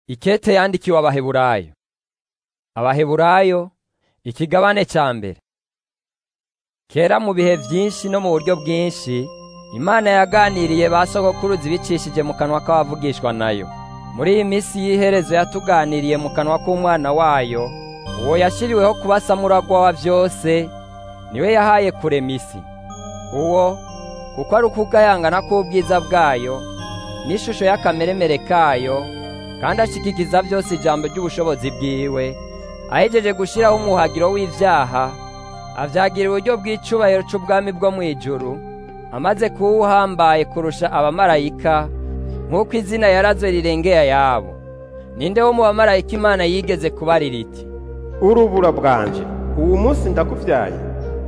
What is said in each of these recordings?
Ikete yandikiwe Abaheburayo. Abaheburayo ikigabane ca mbere. Kera mu bihe vyinshi no mu buryo bwinshi, Imana yaganiriye ba sogokuruza ibicishije mu kanwa k'abavugishwa nayo. Muri iyi misi y'iherezo yatuganiriye mu kanwa k'umwana wayo, uwo yashiriweho kuba samuragwa wa vyose, niwe yahaye kurema isi. Uwo kuko ari ukugayangana k'ubwiza bwayo, n'ishusho y'akameremere kayo, kandi ashikikiza vyose ijambo ry'ubushobozi bwiwe, ahejeje gushiraho umuhagiro w'ivyaha, avyagira uburyo bw'icubahiro c'ubwami bwo mw'ijuru, amaze kuba uhambaye kurusha abamarayika, nk'uko izina yarazwe rirengeye ayabo. Ninde wo mu bamarayika Imana yigeze kubarira iti, urubura bwanje uwu munsi ndakuvyaye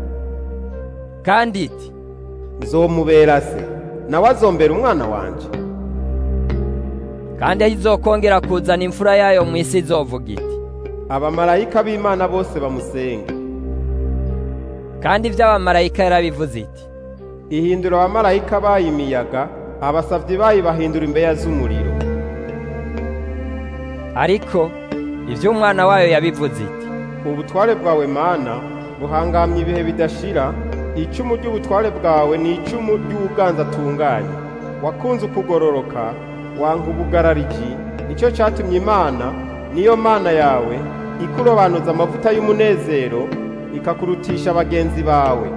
kandi iti, nzomubera se nawe azombera umwana wanje kandi aho izokongera kuzana imfura yayo mw'isi izovuga iti, abamarayika b'imana bose bamusenge kandi ivy'abamarayika yarabivuze iti, ihindura abamarayika bayo imiyaga abasavyi bayo bahindura imbeya z'umuriro ariko ivy'umwana wayo yabivuze iti, ubutware bwawe mana buhangamye ibihe bidashira icumu ry'ubutware bwawe ni icumu ry'ubuganza atunganye wakunze ukugororoka wanka ubugarariji nicyo catumye imana niyo mana yawe ikurobanuza amavuta y'umunezero ikakurutisha bagenzi bawe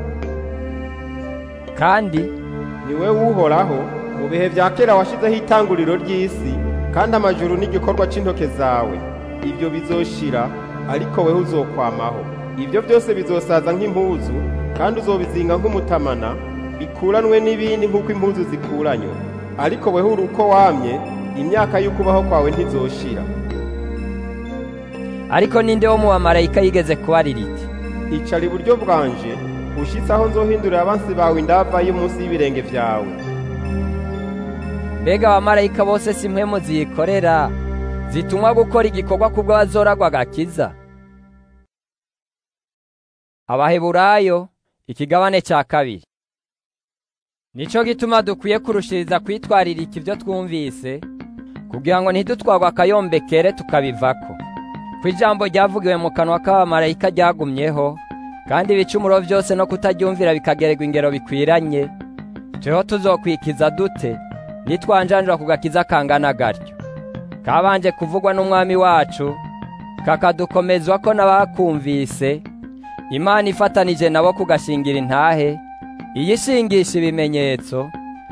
kandi ni we wuhoraho mu bihe vya kera washizeho itanguriro ry'isi kandi amajuru n'igikorwa c'intoke zawe ibyo bizoshira ariko weho uzokwamaho ibyo byose bizosaza nk'impuzu kandi uzobizinga nk'umutamana bikuranwe n'ibindi nk'uko impuzu zikuranywe ariko weho uri uko wamye imyaka y'ukubaho kwawe ntizoshira ariko ninde wo mu bamarayika yigeze kubarira iti, icara iburyo bwanje ushitse aho nzohindurira abansi bawe indava yo munsi y'ibirenge vyawe mbega abamarayika bose si mpwemu ziyikorera zitumwa gukora igikorwa kubwo bazoragwa agakiza abaheburayo ikigabane ca kabiri nico gituma dukwiye kurushiriza kwitwaririka ivyo twumvise kugira ngo ntidutwarwe akayombekere tukabivako ko ijambo ryavugiwe mu kanwa k'abamarayika ryagumyeho kandi ibicumuro vyose no kutaryumvira bikagererwa ingero bikwiranye tweho tuzokwikiza dute nitwanjanjura ku gakiza kangana gatyo kabanje kuvugwa n'umwami wacu kakadukomezwa ko n'abakumvise imana ifatanije nabo kugashingira intahe iyishingisha ibimenyetso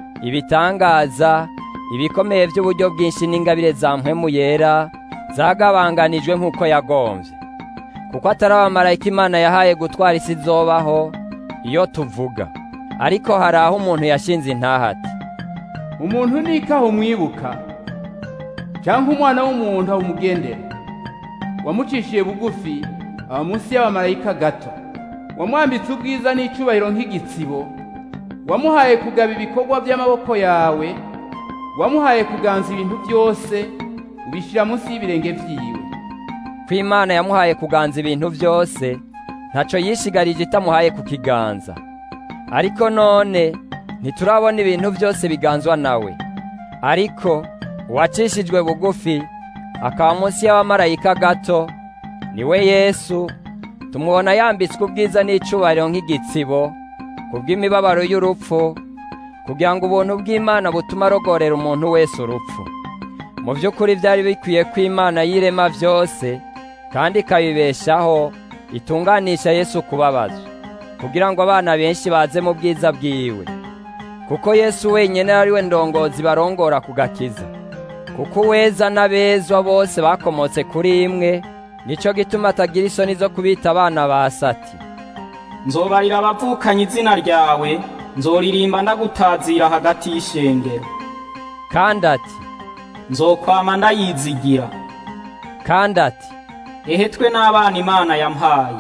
ibitangaza ibikomeye by'uburyo bwinshi n'ingabire za mpwemu yera zagabanganijwe nk'uko yagomvye kuko atari abamarayika imana yahaye gutwara isi izobaho iyo tuvuga ariko hari aho umuntu yashinze intahe ati umuntu nikaho umwibuka cyangwa umwana w'umuntu awumugendera wamucishiye bugufi aba munsi y'abamarayika gato wamwambitse ubwiza n'icubahiro nk'igitsibo wamuhaye kugaba ibikorwa by'amaboko yawe wamuhaye kuganza ibintu byose ubishyira munsi y'ibirenge vyiwe ko imana yamuhaye kuganza ibintu byose ntaco yishigarije itamuhaye kukiganza ariko none ntiturabona ibintu byose biganzwa nawe ariko uwacishijwe bugufi akaba munsi y'abamarayika gato niwe yesu tumubona yambitswe ubwiza n'icubahiro nk'igitsibo kubw'imibabaro y'urupfu kugira ngo ubuntu bw'imana butume arogorera umuntu wese urupfu mu by'ukuri byari bikwiye ko imana yirema byose kandi ikabibeshaho itunganisha yesu kubabazwa kugira ngo abana benshi baze mu bwiza bwiwe kuko yesu wenyine ari we ndongozi barongora ku gakiza kuko uweza n'abezwa bose bakomotse kuri imwe nico gituma atagira isoni zo kubita abana ba sati nzobarira abavukanye izina ryawe nzoririmba ndagutazira hagati y'ishengero kandi ati nzokwama ndayizigira kandi ati ehetwe n'abana imana yampaye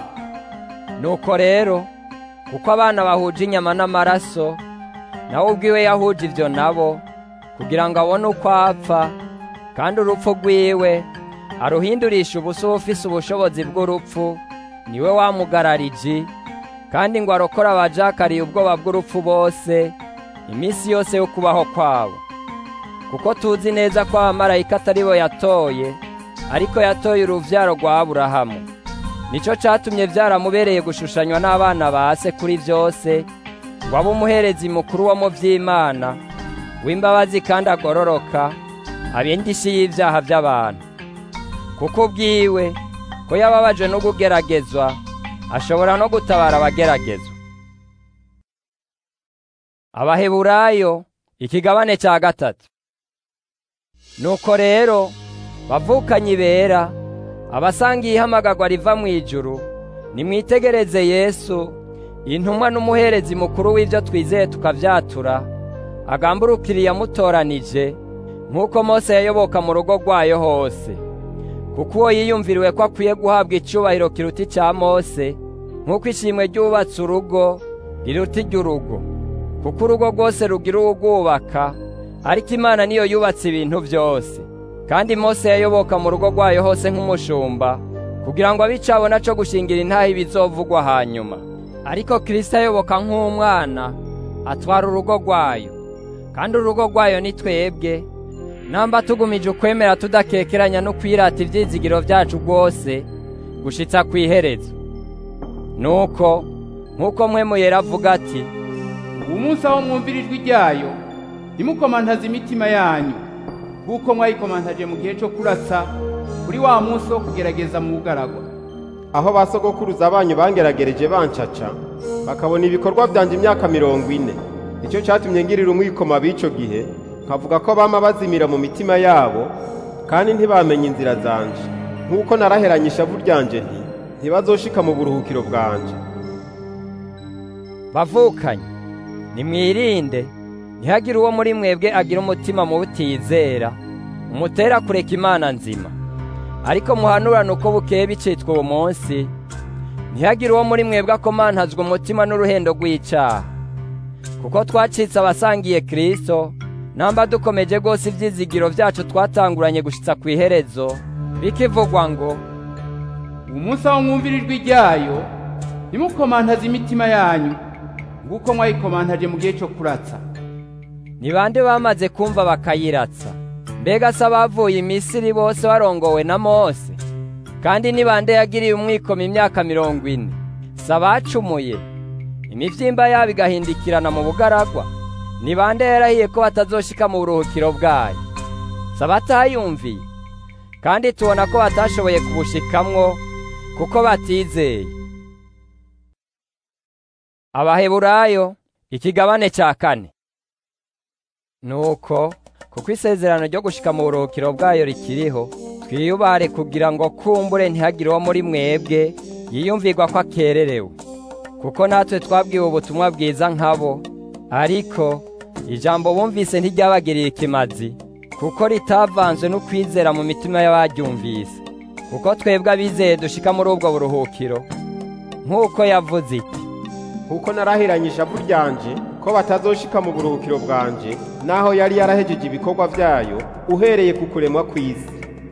nuko rero kuko abana bahuje inyama n'amaraso nawe ubwiwe yahuje ivyo nabo kugira ngo abone uko apfa kandi urupfu rwiwe aruhindurisha ubusa ufise ubushobozi bw'urupfu niwe wamugarariji kandi ngo arokore abajakariye ubwoba bw'urupfu bose iminsi yose yo kubaho kwabo kuko tuzi neza ko abamarayika atari bo yatoye ariko yatoye uruvyaro rwa aburahamu nico catumye vyaramubereye gushushanywa n'abana ba se kuri vyose ngo abe umuherezi mukuru wo mu vy'imana w'imbabazi kandi agororoka abindishi y'ivyaha vy'abantu kuko ubwiwe ko yababajwe no kugeragezwa ashobora no gutabara abageragezwa abaheburayo ikigabane cya gatatu nuko rero bavukanye bera abasangiye ihamagarwa riva mu ijuru nimwitegereze yesu intumwa n'umuherezi mukuru w'ibyo twizeye tukavyatura agamburukiriye yamutoranije nk'uko mose yayoboka mu rugo rwayo hose kuko uwo yiyumviriwe ko akwiye guhabwa icubahiro kiruta icya mose nk'uko ishimwe ryubatse urugo riruta iry'urugo kuko urugo rwose rugira uwugwubaka ariko imana niyo yubatse ibintu byose kandi mose yayoboka mu rugo rwayo hose nk'umushumba kugira ngo abe icabona co gushingira intahe ibizovugwa hanyuma ariko kristo ayoboka nk'umwana atwara urugo rwayo kandi urugo rwayo ni twebwe namba tugumije ukwemera tudakekeranya no kwirata ivyizigiro vyacu rwose gushitsa kw'iherezo nuko nk'uko mwe muyera avuga ati uwo munsi aho mwumvira ijwi ryayo ntimukomantaze imitima yanyu kuko mwayikomantaje mu gihe cyo kurasa kuri wa munsi wo kugerageza mu bugaragwa aho ba sogokuruza banyu bangeragereje bancaca bakabona ibikorwa byanje imyaka mirongo ine nicyo cyatumye ngirira umwikoma b'ico gihe nkavuga ko bama bazimira mu mitima yabo kandi ntibamenye inzira zanje nk'uko naraheranye ishavu ryanje nti ntibazoshika mu buruhukiro bwanje bavukanye nimwirinde ntihagire uwo muri mwebwe agira umutima mu butizera umutera kureka imana nzima ariko muhanurane uko bukeye bicitwa uwo munsi ntihagire uwo muri mwebwe akomantazwa umutima n'uruhendo rw'icaha kuko twacitse abasangiye kristo namba dukomeje rwose ivyizigiro vyacu twatanguranye gushitsa ku iherezo bikivugwa ngo uwo munsi aho mwumvira ijwi ryayo ntimukomantaze imitima yanyu nguko mwayikomantaje mu gihe cyo kuratsa ni bande bamaze kumva bakayiratsa mbega se abavuye imisiri bose barongowe na mose kandi ni bande yagiriye umwikomo imyaka mirongo ine si abacumuye imivyimba yabo igahindikirana mu bugaragwa ni bande yarahiye ko batazoshika mu buruhukiro bwayo si abatayumviye kandi tubona ko batashoboye kubushikamwo kuko batizeye abaheburayo ikigabane cya kane nuko kuko isezerano ryo gushika mu buruhukiro bwayo rikiriho twiyubare kugira ngo kumbure ntihagire uwo muri mwebwe yiyumvirwa ko akererewe kuko natwe twabwiwe ubutumwa bwiza nkabo ariko ijambo bumvise ntiryabagiriye ikimazi kuko ritavanzwe n'ukwizera mu mitima y'abaryumvise kuko twebwe abizeye dushika muri ubwo buruhukiro nk'uko yavuze iti kuko narahiranye ishavu ryanje ko batazoshika mu buruhukiro bwanje naho yari yarahejeje ibikorwa vyayo uhereye ku kuremwa kw'isi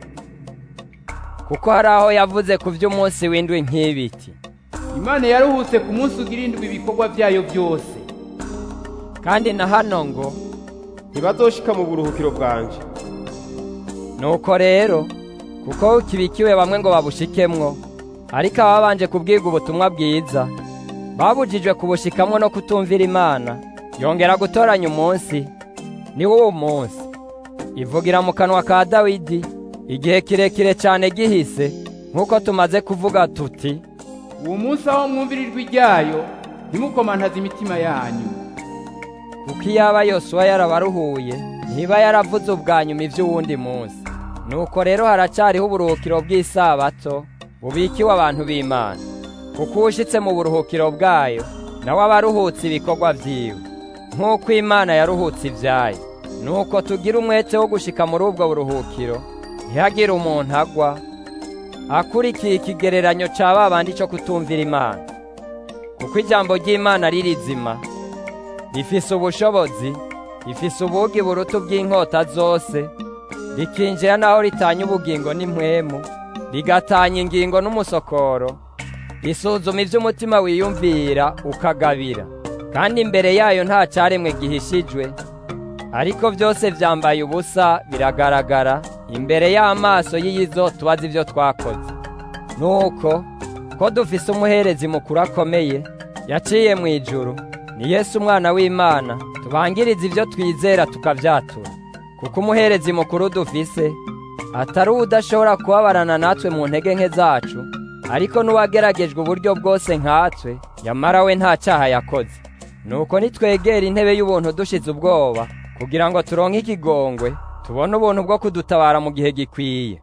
kuko hari aho yavuze ku vy'umunsi w'indwi nk'ibiti imana yaruhutse ku munsi ugira indwi ibikorwa vyayo byose kandi na hano ngo ntibazoshika mu buruhukiro bwanje nuko rero kuko kibikiwe bamwe ngo babushikemwo ariko ababanje kubwirwa ubutumwa bwiza babujijwe kubushikamwo no kutumvira imana yongera gutoranya umunsi ni wo munsi ivugira mu kanwa ka dawidi igihe kirekire cyane gihise nk'uko tumaze kuvuga tuti uwo munsi aho mwumvira ijwi ryayo ntimukomantaze imitima yanyu kuko iyaba yosuwa yarabaruhuye ntiba yaravuze ubwa nyuma iby'uwundi munsi nuko rero haracyariho uburuhukiro bw'isabato bubikiwe abantu b'imana kuko uwushyitse mu buruhukiro bwayo nawe aba aruhutse ibikorwa byiwe nk'uko imana yaruhutse ibyayo nuko tugira umwete wo gushika muri ubwo buruhukiro ntihagire umuntu agwa akurikiye ikigereranyo cya ba bandi cyo kutumvira imana kuko ijambo ry'imana ririzima rifise ubushobozi rifise ubugi buruta bw'inkota zose rikinjira n'aho ritanya ubugingo n'impwemu rigatanya ingingo n'umusokoro risuzuma iby'umutima wiyumvira ukagabira kandi imbere yayo nta cyaremwe gihishijwe ariko byose byambaye ubusa biragaragara imbere y'amaso y'iyizo tubaza ibyo twakoze nuko ko dufise umuherezi mukuru akomeye yaciye mu ijuru ni Yesu umwana w'imana tubangiriza ibyo twizera tukabyatura kuko umuherezi mukuru dufise atari udashobora kubabarana natwe mu ntege nke zacu ariko n'uwageragejwe uburyo bwose nkatwe yamara we nta cyaha yakoze nuko nitwegera intebe y'ubuntu dushize ubwoba kugira ngo turonke ikigongwe tubone ubuntu bwo kudutabara mu gihe gikwiye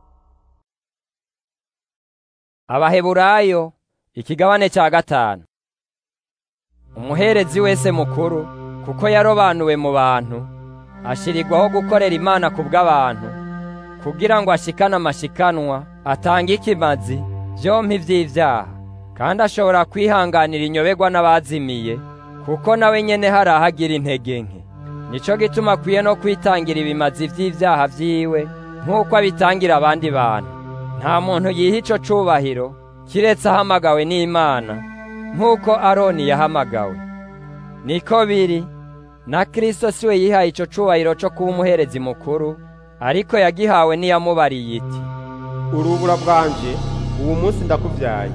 abaheburayo ikigabane cya gatanu umuherezi wese mukuru kuko yarobanuwe mu bantu ashirirwaho gukorera imana ku bw'abantu kugira ngo ashikane amashikanwa atange ikimazi byompi by'ibyaha kandi ashobora kwihanganira inyoberwa n'abazimiye kuko nawe nyene hari ahagira intege nke nico gituma akwiye no kwitangira ibimazi by'ibyaha vyiwe nk'uko abitangira abandi bantu nta muntu yiha ico cubahiro kiretse ahamagawe n'imana nk'uko aroni yahamagawe niko biri na kristo siwe yihaye ico cubahiro co kuba umuherezi mukuru ariko yagihawe n'iyamubariye iti urubura bwanje uwo munsi ndakuvyaye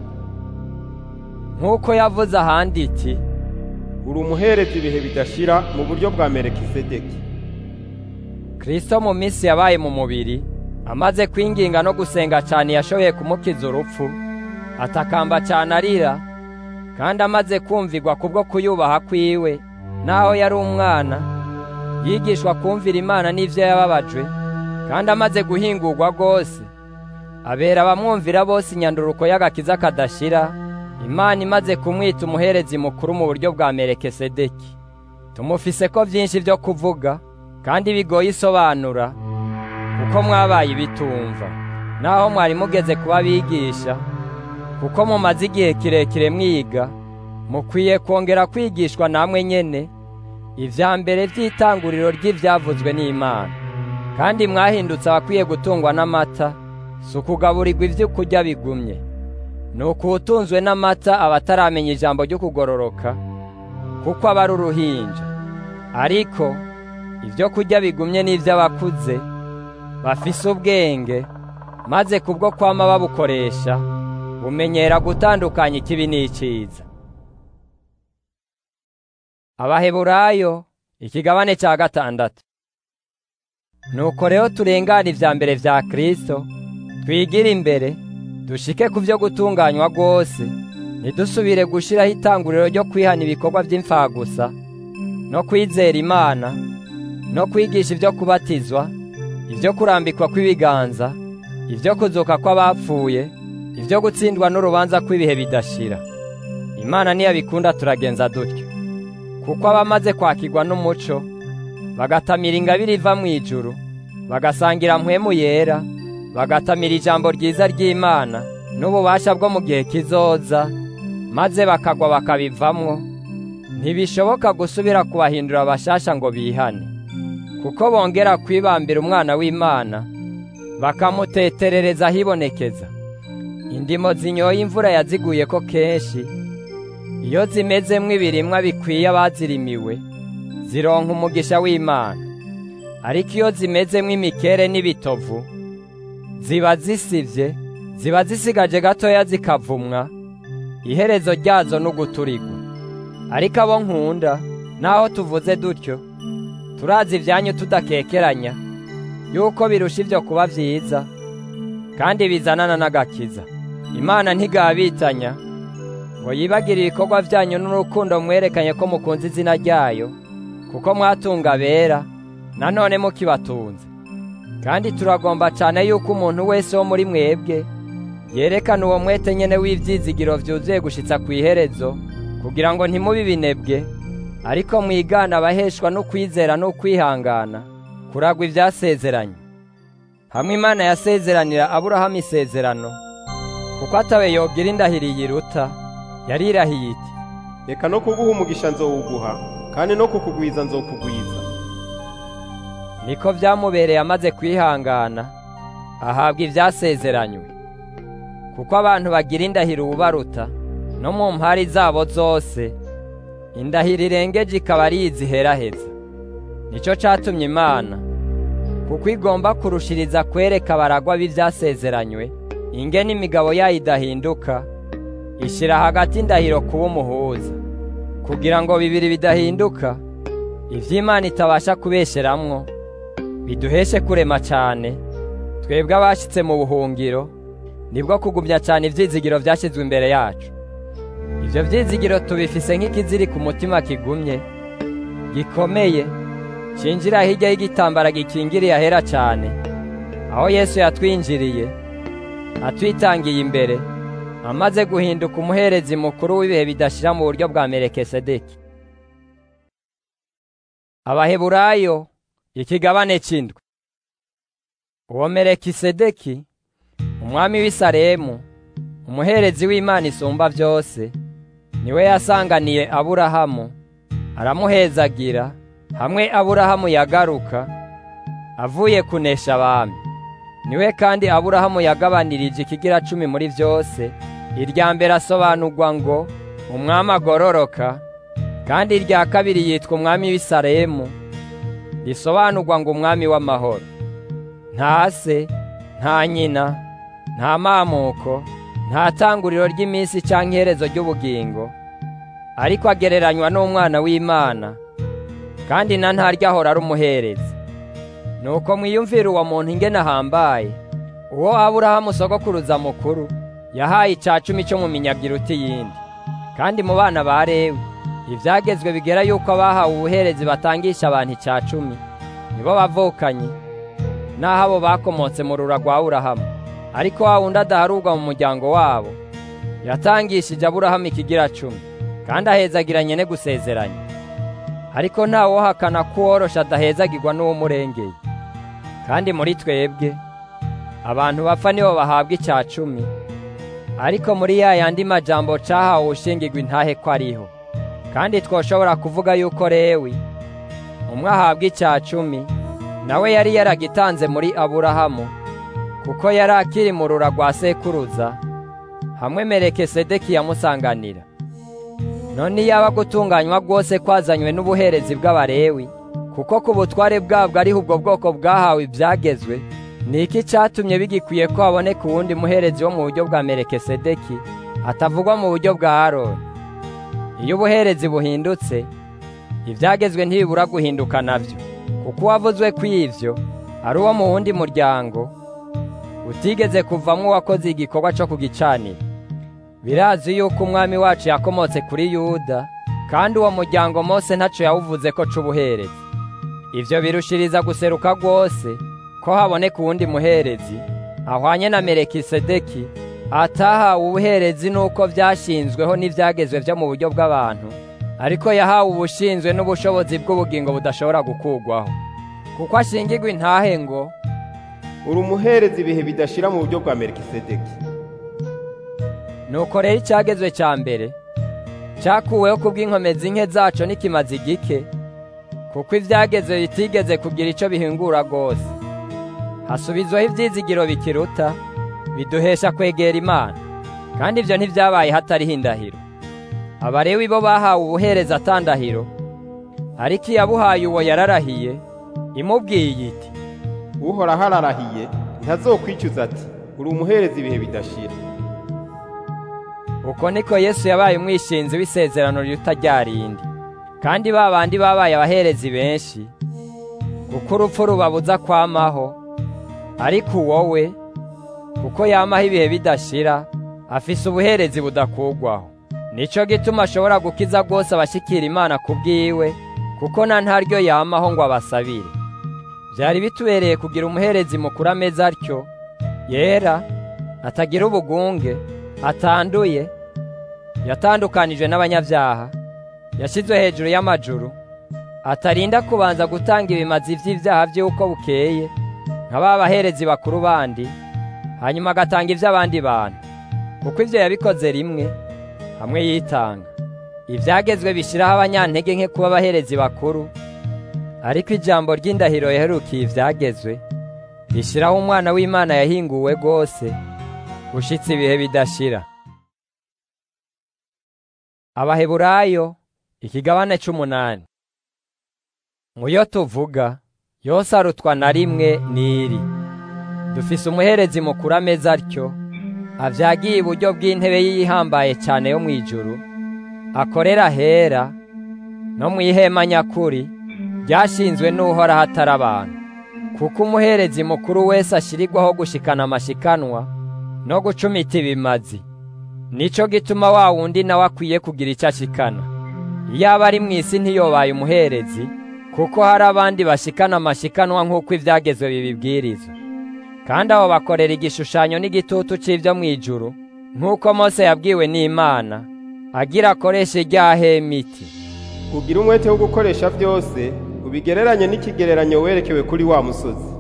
nk'uko yavuze ahandi iti uri umuherezi ibihe bidashira mu buryo bwa merekisedeki kristo mu minsi yabaye mu mubiri amaze kwinginga no gusenga cyane yashoboye kumukiza urupfu atakamba cyane arira kandi amaze kumvirwa kubwo kuyubaha kwiwe naho yari umwana yigishwa kumvira imana n'ivyo yababajwe kandi amaze guhingurwa rwose abera abamwumvira bose inyanduruko y'agakiza kadashira imana imaze kumwita umuherezi mukuru mu buryo bwa merekesedeki tumufise ko byinshi byo kuvuga kandi bigoye isobanura kuko mwabaye ibitumva naho mwari mugeze kuba bigisha kuko mumaze igihe kirekire mwiga mukwiye kongera kwigishwa namwe nyene ivya mbere vy'itanguriro ry'ivyavuzwe n'imana kandi mwahindutse abakwiye gutungwa n'amata si ukugaburirwa ivyo kurya bigumye ni ukuwutunzwe n'amata abataramenya ijambo ryo kugororoka kuko aba ari uruhinja ariko ibyo kurya bigumye n'ivy'abakuze bafise ubwenge maze kubwo kwama babukoresha bumenyera gutandukanya ikibi n'iciza abaheburayo ikigabane cya gatandatu nuko rero turengana ivya mbere vya kristo twigire imbere dushike ku byo gutunganywa rwose ntidusubire gushiraho itanguriro ryo kwihana ibikorwa by'imfagusa no kwizera imana no kwigisha ibyo kubatizwa ibyo kurambikwa kw'ibiganza ibyo kuzuka kw'abapfuye ibyo gutsindwa n'urubanza kw'ibihe bidashira imana niyabikunda turagenza dutyo kuko abamaze kwakirwa n'umuco bagatamira ingabire iva mu ijuru bagasangira mpwemu yera bagatamira ijambo ryiza ry'imana n'ububasha bwo mu gihe kizoza maze bakagwa bakabivamwo ntibishoboka gusubira kubahindura abashasha ngo bihane kuko bongera kwibambira umwana w'imana bakamuteterereza ahibonekeza indimo zinyoye imvura yaziguye ko kenshi iyo zimezemwo ibirimwa bikwiye abazirimiwe zironka umugisha w'imana ariko iyo zimezemwo imikere n'ibitovu ziba zisivye ziba zisigaje gatoya zikavumwa iherezo ryazo n'uguturigwa ariko abo nkunda naho tuvuze dutyo turazi ibyanyu tudakekeranya yuko birusha ibyo kuba byiza kandi bizanana n'agakiza imana ntigabitanya ngo yibagire ibikorwa byanyu n'urukundo mwerekanye ko mukunze izina ryayo kuko mwatunga bera nanone mukibatunze kandi turagomba cyane yuko umuntu wese wo muri mwebwe yerekana uwo mwete nyene w'ivyizigiro vyuzuye gushitsa ku iherezo kugira ngo ntimubi binebwe ariko mwigana abaheshwa no kwizera no kwihangana kuragwa ivyasezeranye hamwe imana yasezeranira aburahamu isezerano kuko atawe yogira indahiriye iruta yarirahiye iti reka no kuguha umugisha nzowuguha kandi no kukugwiza nzokugwiza niko vyamubereye amaze kwihangana ahabwa ivyasezeranywe kuko abantu bagira indahiro ububaruta no mu mpari zabo zose indahiro irengeje ikaba ari iziheraheza nicyo catumye imana kuko igomba kurushiriza kwereka abaragwa b'ivyasezeranywe ingene imigabo yayo idahinduka ishira hagati indahiro kuba umuhuza kugira ngo bibiri bidahinduka ivy'imana itabasha kubesheramwo biduheshe kurema cane twebwe abashitse mu buhungiro nibwo kugumya cane ivyizigiro vyashizwe imbere yacu ivyo vyizigiro tubifise nk'ikiziri ku mutima kigumye gikomeye cinjira hirya y'igitambara gikingiriye ahera cane aho yesu yatwinjiriye atwitangiye imbere amaze guhinduka umuherezi mukuru w'ibihe bidashira mu buryo bwa merekesedeki abaheburayo ikigabane c'indwi uwo merekisedeki umwami w'i Salemu umuherezi w'imana isumba byose niwe yasanganiye aburahamu aramuhezagira hamwe aburahamu yagaruka avuye kunesha abami niwe kandi aburahamu yagabanirije ikigira cumi muri byose irya mbere asobanurwa ngo umwami agororoka kandi irya kabiri yitwa umwami w'i Salemu risobanurwa ngo umwami w'amahoro nta se nta nyina nta mamuko nta tanguriro ry'iminsi cyangwa iherezo ry'ubugingo ariko agereranywa n'umwana w'imana kandi na ntaryo ahora ari umuherezi nuko mwiyumvira uwo muntu ingene ahambaye uwo aburahamu sogokuruza mukuru yahaye icya cumi cyo mu minyagira uti yindi kandi mu bana ba lewi ibyagezwe bigera yuko abahawe ubuherezi batangisha abantu icya cumi nibo bavukanye n'aho abo bakomotse mu rura rwa aburahamu ariko wa wundi adaharurwa mu muryango wabo yatangishije aburahamu ikigira cumi kandi ahezagiranye ne gusezeranya ariko ntawohakana ko uworosha adahezagirwa n'uwumurengeye kandi muri twebwe abantu bapfa nibo bahabwa icya cumi ariko muri ya yandi majambo cahawe ushingirwa intahe ko ariho kandi twoshobora kuvuga yuko lewi umwe ahabwa icya cumi nawe yari yaragitanze muri aburahamu kuko yari akiri mu rura rwa sekuruza hamwe merekesedeki yamusanganira none yaba gutunganywa rwose kwazanywe n'ubuherezi bw'abarewi kuko ku butware bwabwo ariho ubwo bwoko bwahawe ibyagezwe ni iki cyatumye bigikwiye ko haboneka uwundi muherezi wo mu buryo bwa merekesedeki atavugwa mu buryo bwa aroni iyo ubuherezi buhindutse ibyagezwe ntibibura guhinduka nabyo kuko uwavuzwe ku ivyo ari uwo mu wundi muryango utigeze kuvamwo uwakoze igikorwa cyo kugicanira birazi yuko umwami wacu yakomotse kuri yuda kandi uwo muryango mose ntaco yawuvuze ko c'ubuherezi ivyo birushiriza guseruka rwose ko haboneka uwundi muherezi ahwanye na merekisedeki atahawe ubuherezi n'uko vyashinzweho n'ivyagezwe vyo mu buryo bw'abantu ariko yahawe ubushinzwe n'ubushobozi bw'ubugingo budashobora gukurwaho kuko ashingirwa intahe ngo uri umuherezi ibihe bidashira mu buryo bwa melikisedeki nuko rero icyagezwe cya mbere cyakuweho kubw'inkomezi nke zaco n'ikimazi gike kuko ivyagezwe bitigeze kugira ico bihingura rwose hasubizwaho ivyizigiro bikiruta biduhesha kwegera imana kandi ivyo ntivyabaye hatariho indahiro abarewi bo bahawe ubuhereza atandahiro ariko iyabuhaye uwo yararahiye imubwiye iti uhoraho ararahiye ntazokwicuza ati uri umuherezi ibihe bidashira uko niko yesu yabaye umwishinzi w'isezerano riruta rya rindi kandi ba bandi babaye abaherezi benshi kuko urupfu rubabuza kwamaho ariko wowe kuko yamaho ibihe bidashira afise ubuherezi budakugwaho nico gituma ashobora gukiza rwose abashikira imana ku bwiwe kuko na ntaryo yamaho ngo abasabire byari bitubereye kugira umuherezi mukuru ameze atyo yera atagira ubugunge atanduye yatandukanijwe n'abanyabyaha yashyizwe hejuru y'amajuru atarinda kubanza gutanga ibimazi by'ibyaha by'uko bukeye nka ba baherezi bakuru bandi hanyuma agatanga iby'abandi bantu kuko ibyo yabikoze rimwe hamwe yitanga ibyagezwe bishyiraho abanyantege nke kuba abaherezi bakuru ariko ijambo ry'indahiro yaherukiye ibyagezwe rishyiraho umwana w'imana yahinguwe rwose ushyitse ibihe bidashira abaheburayo ikigabane c'umunani muyo tuvuga yose arutwa na rimwe n'iri dufise umuherezi mukuru ameze atyo avyagiye iburyo bw'intebe yihambaye cyane yo mu ijuru akorera hera no mu ihema nyakuri ryashinzwe n'uhoraho atari abantu kuko umuherezi mukuru wese ashirirwaho gushikana amashikanwa no gucumita ibimazi nico gituma wa wundi nawe akwiye kugira icyo ashikana iyo aba ari mu isi ntiyobaye umuherezi kuko hari abandi bashikana amashikanwa nk'uko ibyagezwe bibibwiriza kandi abo bakorera igishushanyo n'igitutu cy'ibyo mu ijuru nk'uko Mose yabwiwe n'Imana agira akoreshe rya hemiti ugira umwete wo gukoresha byose ubigereranye n'ikigereranyo werekewe kuri wa musozi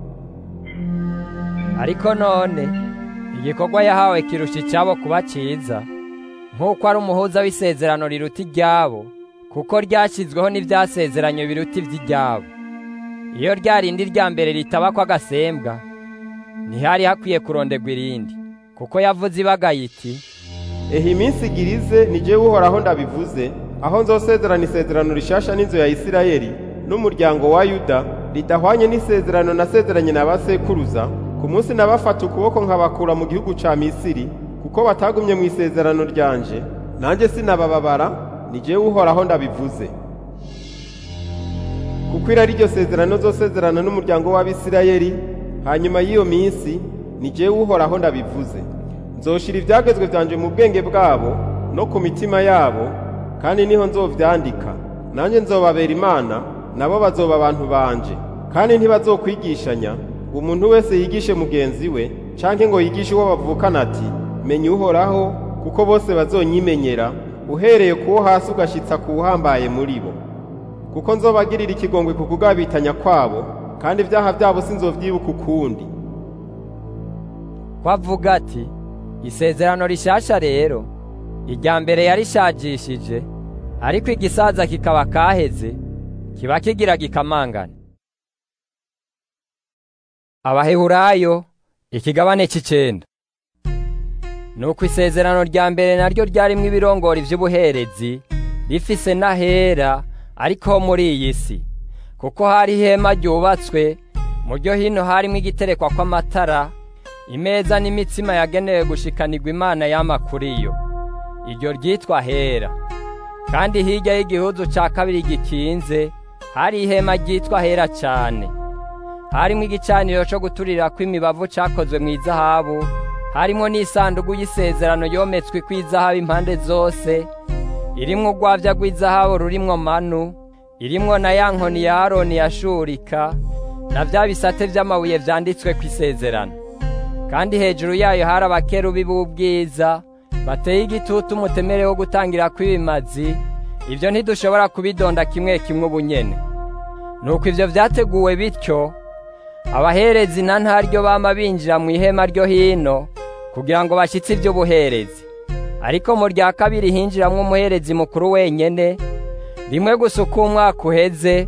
ariko none igikorwa yahawe kirusha icyabo kuba cyiza nk'uko ari umuhuza w'isezerano riruta iryabo kuko ryashyizweho n'ibyasezeranye biruta iby'iryabo iyo rya rindi rya mbere ritaba ko agasembwa ntihari hakwiye kurondegwa irindi kuko yavuze ibagaye iti ehe iminsi igirize ni jyewe uhoraho ndabivuze aho nzosezerana isezerano rishasha n'inzu ya isirayeli n'umuryango wa yuda ridahwanye n'isezerano nasezeranye na basekuruza ku munsi nabafata ukuboko nkabakura mu gihugu ca misiri kuko batagumye mu isezerano ryanje nanjye sinabababara ni jyewe uhoraho ndabivuze kuko iri ari ryo sezerano zosezerana n'umuryango w'abisirayeli hanyuma y'iyo minsi ni jyewe uhoraho ndabivuze nzoshira ibyagezwe byanje mu bwenge bwabo no ku mitima yabo kandi niho nzovyandika nanjye nzobabera imana nabo bazoba abantu banje kandi ntibazokwigishanya umuntu wese yigishe mugenzi we canke ngo yigishe uwo bavukana ati menya uhoraho kuko bose bazonyimenyera uhereye kuwo hasi ugashitsa ku uhambaye muri bo kuko nzobagirira ikigongwe ku kugabitanya kwabo kandi ibyaha byabo sinzovyibuka ukundi kwavuga ati isezerano rishasha rero irya mbere yarishajishije ariko igisaza kikaba kaheze kiba kigira gikamangana abaheburayo ikigabane c'icenda nuko isezerano rya mbere naryo ryarimwo ibirongori vy'ubuherezi rifise n'ahera ariko ho muri iyi si kuko hari ihema ryubatswe mu ryo hino harimwo igiterekwa kw'amatara imeza n'imitsima yagenewe gushikanirwa imana yama kuri yo iryo ryitwa hera kandi hirya y'igihuzu ca kabiri gikinze hari ihema ryitwa hera cane harimwo igicaniro co guturirako imibavu cakozwe mu izahabu harimwo n'isandugu y'isezerano yometswe kw'izahabu impande zose irimwo urwavya rw'izahabu rurimwo manu irimwo na ya nkoni ya aroni yashurika na vya bisate vy'amabuye vyanditswe kw'isezerano kandi hejuru yayo hari abakerubi b'ubwiza bateye igitutu umutemere wo gutangira kw'ibimazi ibyo ntidushobora kubidonda kimwe kimwe ubunyene nuko ivyo vyateguwe bityo abaherezi na ntaryo bama binjira mu ihema ryo hino kugira ngo bashyitse iby'ubuherezi ariko mu rya kabiri hinjiramwo umuherezi mukuru wenyene rimwe gusa uko umwaka uheze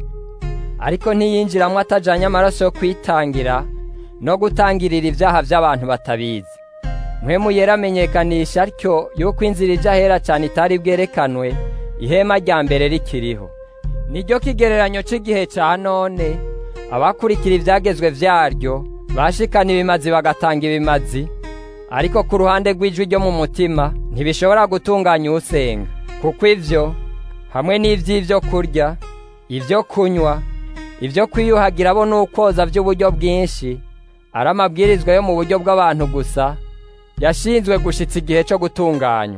ariko ntiyinjiramwo atajanye amaraso yo kwitangira no gutangirira ibyaha by'abantu batabizi mpwemu yera amenyekanisha atyo yuko inzira ija hera cyane itari bwerekanwe ihema rya mbere rikiriho niryo kigereranyo cy'igihe cya none abakurikira ibyagezwe vyaryo bashikana ibimazi bagatanga ibimazi ariko ku ruhande rw'ijwi ryo mu mutima ntibishobora gutunganya usenga kuko ivyo hamwe n'ivy'ivyo kurya ivyo kunywa ivyo kwiyuhagira bo n'ukwoza vy'uburyo bwinshi ari amabwirizwa yo mu buryo bw'abantu gusa yashinzwe gushitsa igihe cyo gutunganywa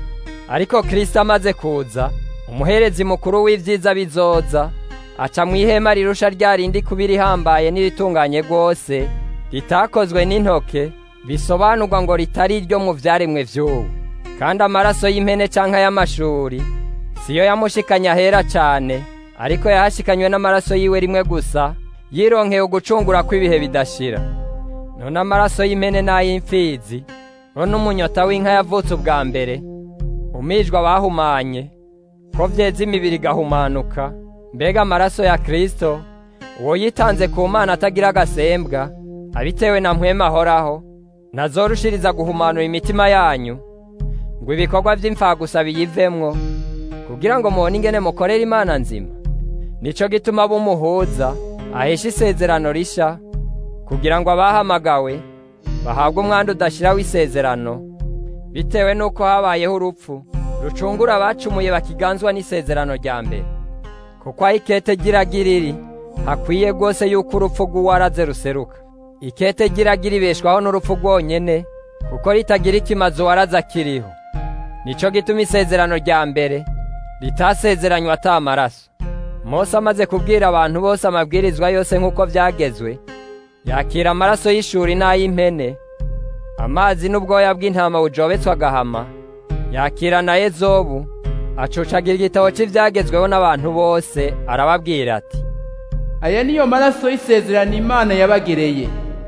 ariko kristo amaze kuza umuherezi mukuru w'ivyiza bizoza aca mu ihema rirusha rya rindi kuba irihambaye n'iritunganye rwose ritakozwe n'intoke bisobanurwa ngo ritari iryo mu vyaremwe vy'ubu kandi amaraso y'impene canke y'amashuri siyo yamushikanye ahera cane ariko yahashikanywe n'amaraso yiwe rimwe gusa yironkeye ugucungura kw'ibihe bidashira none amaraso y'impene n'ay'imfizi bo n'umunyota w'inka yavutse ubwa mbere umwijwa bahumanye ko vyeza imibiri igahumanuka mbega amaraso ya kristo uwo yitanze ku mana atagira agasembwa abitewe na mpwema ahoraho nazorushiriza guhumanura imitima yanyu ngo ibikorwa vy'imfagusa biyivemwo kugira ngo mubone ingene mukorera imana nzima nico gituma bumuhuza ahesha isezerano risha kugira ngo abahamagawe bahabwe umwanda udashira w'isezerano bitewe n'uko habayeho urupfu rucungura abacumuye bakiganzwa n'isezerano rya mbere kuko aho ikete giragira iri hakwiye rwose yuko urupfu rw'uwaraze ruseruka ikete giragira ibeshwaho n'urupfu rwonyene kuko ritagira ikimaze uwaraze akiriho nico gituma isezerano rya mbere ritasezeranywa ata amaraso mose amaze kubwira abantu bose amabwirizwa yose nk'uko byagezwe yakira amaraso y'ishuri n'ay'impene amazi n'ubwoya bw'intama bujobetswe agahama yakira na ezobu acucagira igitabo cy'ibyagezweho n'abantu bose arababwira ati aya niyo maraso y'isezerano imana yabagereye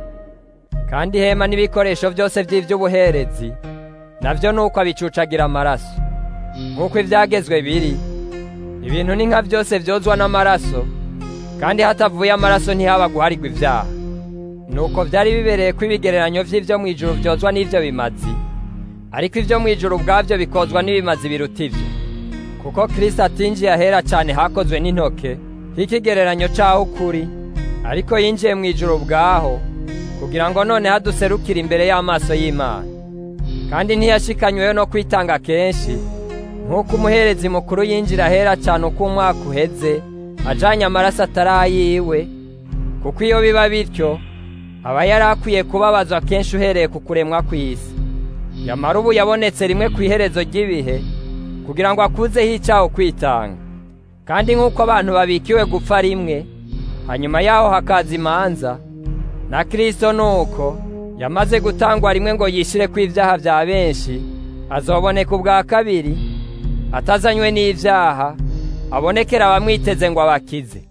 kandi ihema n'ibikoresho byose by'iby'ubuherezi nabyo ni uko abicucagira amaraso nk'uko ibyagezwe biri ibintu ni nka byose byozwa n'amaraso kandi hatavuye amaraso ntihaba guharigwa ibyaha nuko byari bibereye ko ibigereranyo by'ibyo mu ijuru byozwa n'ibyo bimazi ariko ibyo mu ijuru ubwabyo bikozwa n'ibimazi biruta ibyo kuko kirisita atinjiye ahera cyane hakozwe n'intoke nk'ikigereranyo cy'aho ukuri ariko yinjiye mu ijuru ubwaho kugira ngo noneho aduserukire imbere y'amaso y'imana kandi ntiyashikanyweho no kwitanga kenshi nk'uko umuherezi mukuru yinjira ahera cyane uko umwaka uheze ajanye amaraso atari ayiwe kuko iyo biba bityo aba yari akwiye kubabazwa kenshi uhereye ku kuremwa kw'isi yamara ubu yabonetse rimwe ku iherezo ry'ibihe kugira ngo akuzeho icyaho kwitanga kandi nk'uko abantu babikiwe gupfa rimwe hanyuma yaho hakaza imanza na kirisito ni uko yamaze gutangwa rimwe ngo yishyire ku ibyaha bya benshi azoboneka ubwa kabiri atazanywe n'ibyaha abonekera abamwiteze ngo abakize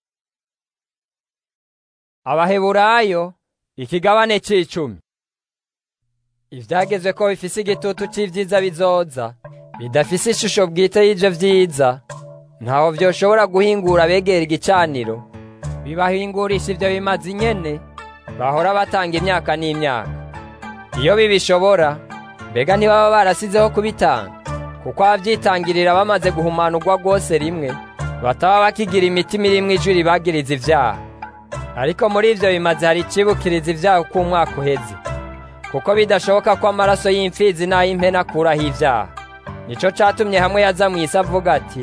abaheburayo ikigabane c'icumi ivyagezwe ko bifise igitutu c'ivyiza bizoza bidafise ishusho bwite y'ivyo vyiza ntaho vyoshobora guhingura abegera igicaniro bibahingurisha ivyo bimazi nyene bahora batanga imyaka n'imyaka iyo bibishobora mbega ntibaba barasizeho kubitanga kuko abavyitangirira bamaze guhumanurwa rwose rimwe bataba bakigira imitima irimwo ijwi ribagiriza ivyaha ariko muri ivyo bimaze hari icibukiriza ivyaha uko umwaka uheze kuko bidashoboka ko amaraso y'imfizi n'ay'impene akuraho ivyaha nico catumye hamwe yaza mw'isi avuga ati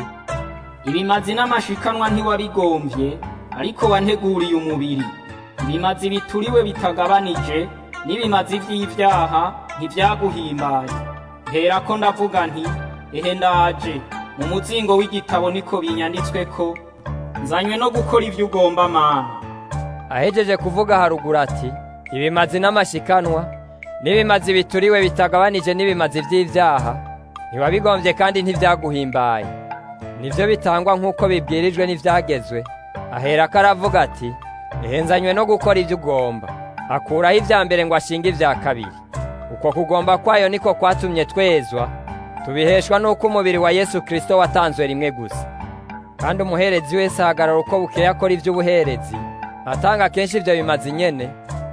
ibimazi n'amashikanwa ntiwabigomvye ariko wanteguriye umubiri ibimazi bituriwe bitagabanije n'ibimazi vy'ivyaha ntivyaguhimbaye herako ndavuga nti ehe ndaje mu muzingo w'igitabo niko binyanditsweko nzanywe no gukora ivyo ugomba mana ahejeje kuvuga haruguru ati ibimazi n'amashikanwa n'ibimazi bituriwe bitagabanije n'ibimazi vy'ivyaha ntiwabigombye kandi ntivyaguhimbaye nivyo bitangwa nk'uko bibwirijwe n'ivyagezwe aherako aravuga ati ehenzanywe no gukora ivyo ugomba akuraho ivya mbere ngo ashinge ivya kabiri uko kugomba kwayo niko kwatumye twezwa tubiheshwa n'uko umubiri wa yesu kristo watanzwe rimwe gusa kandi umuherezi wese ahagarara uko bukeye akora ivy'ubuherezi atanga kenshi ivyo bimazi nyene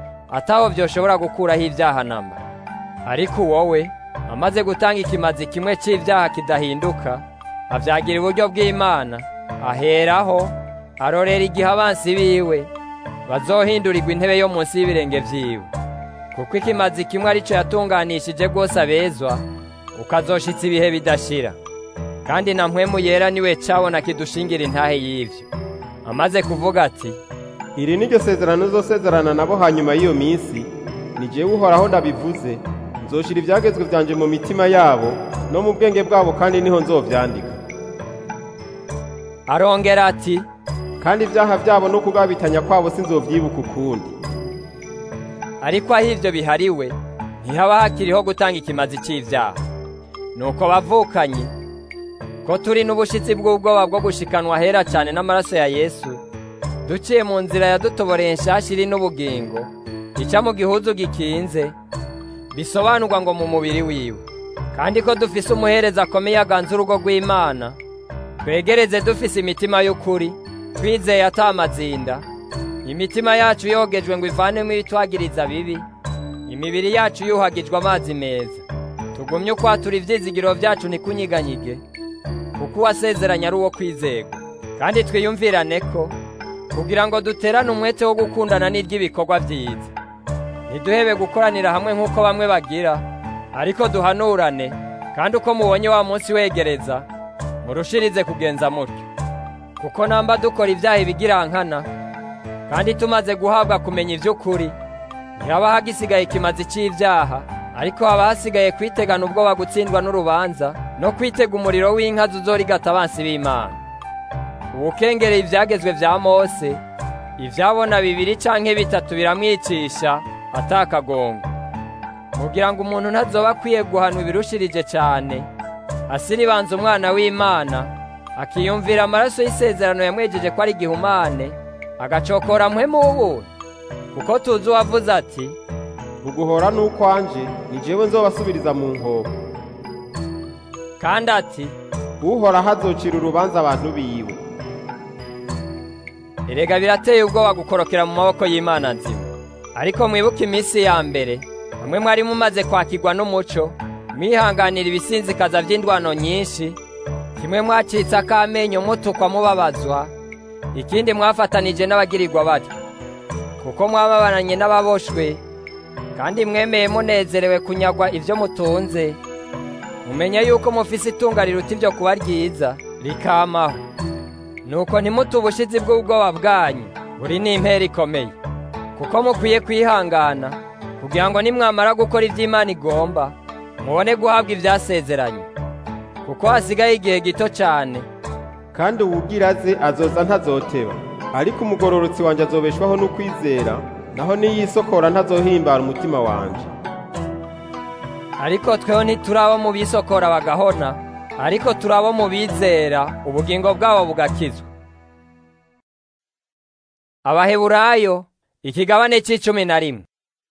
ataho vyoshobora gukuraho ivyaha namba ariko wowe amaze gutanga ikimazi kimwe c'ivyaha kidahinduka avyagira uburyo bw'imana aheraho arorera igihe abansi biwe bazohindurirwa intebe yo munsi y'ibirenge vyiwe kuko ikimazi kimwe arico yatunganishije rwose abezwa ukazoshitsa ibihe bidashira kandi na mpwemu yera niwe cabona kidushingira intahe y'ivyo amaze kuvuga ati iri ni ryo sezerano uzosezerana nabo hanyuma y'iyo minsi ni jewe uhoraho ndabivuze nzoshira ibyagezwe byanje mu mitima yabo no mu bwenge bwabo kandi niho nzovyandika arongera ati kandi ibyaha byabo no kugabitanya kwabo sinzovyibuka ukundi ariko aho ivyo bihariwe ntihaba hakiriho gutanga ikimazi c'ivyaha nuko bavukanye ko turi n'ubushitsi bw'ubwoba bwo gushikanwa hera cyane n'amaraso ya yesu duciye mu nzira yadutoboreye nshasha iri n'ubugingo ica mu gihuzu gikinze bisobanurwa ngo mu mubiri wiwe kandi ko dufise umuhereza akomeye aganza urugo rw'imana twegereze dufise imitima y'ukuri twizeye atamazinda imitima yacu yogejwe ngo ivanemo ibitwagiriza bibi imibiri yacu yuhagijwe amazi meza tugumye ukwatura ivyizigiro vyacu ntikunyiganyige kuko uwasezeranye ari uwo kwizegwa kandi twiyumvirane ko kugira ngo duterane umwete wo gukundana n'iry'ibikorwa byiza ntiduhebe gukoranira hamwe nk'uko bamwe bagira ariko duhanurane kandi uko mubonye wa munsi wegereza murushirize kugenza mutyo kuko namba dukora ibyaha ibigirankana kandi tumaze guhabwa kumenya iby'ukuri ntihaba hagisigaye ikimazi cy'ibyaha ariko haba hasigaye kwitegana ubwoba gutsindwa n'urubanza no kwitega umuriro w'inka zuzorigata abansi b'imana ubukengereye ibyagezwe bya mose ibyabona bibiri canke bitatu biramwicisha atakagongo kugira ngo umuntu ntazoba akwiye guhanwa ibirushirije cyane asiribanza umwana w'imana akiyumvira amaraso y'isezerano yamwejeje ko ari igihumane agacokora mpwemu w'ubuntu kuko tuzi uwavuze ati uguhora n'ukwanje ni jewe nzobasubiriza mu nkoko kandi ati uhoraho azocira urubanza abantu biwe erega birateye ubwoba gukorokera mu maboko y'imana nzima ariko mwibuke iminsi ya mbere bamwe mwari mumaze kwakirwa n'umuco mwihanganira ibisinzikaza by'indwano nyinshi kimwe mwacitse akamenyo mutukwa mubabazwa ikindi mwafatanije n'abagirirwa batyo kuko mwababananye n'ababoshwe kandi mwemeye munezerewe kunyagwa ibyo mutunze mumenye yuko mufise itunga riruta ibyo kuba ryiza rikamaho nuko ntimute ubushizi bw'ubwoba bwanyu buri n'impera ikomeye kuko mukwiye kwihangana kugira ngo nimwamara gukora ibyo Imana igomba mubone guhabwa ibyasezeranye kuko hasigaye igihe gito cyane kandi uwugira aze azoza ntazoteba ariko umugororotsi wanjye azobeshwaho n'ukwizera naho niyisokora ntazohimbara umutima wanje ariko tweho ntiturabo mu bisokora bagahona ariko turabo mu bizera ubugingo bwabo bugakizwa abaheburayo ikigabane c'icumi na rimwe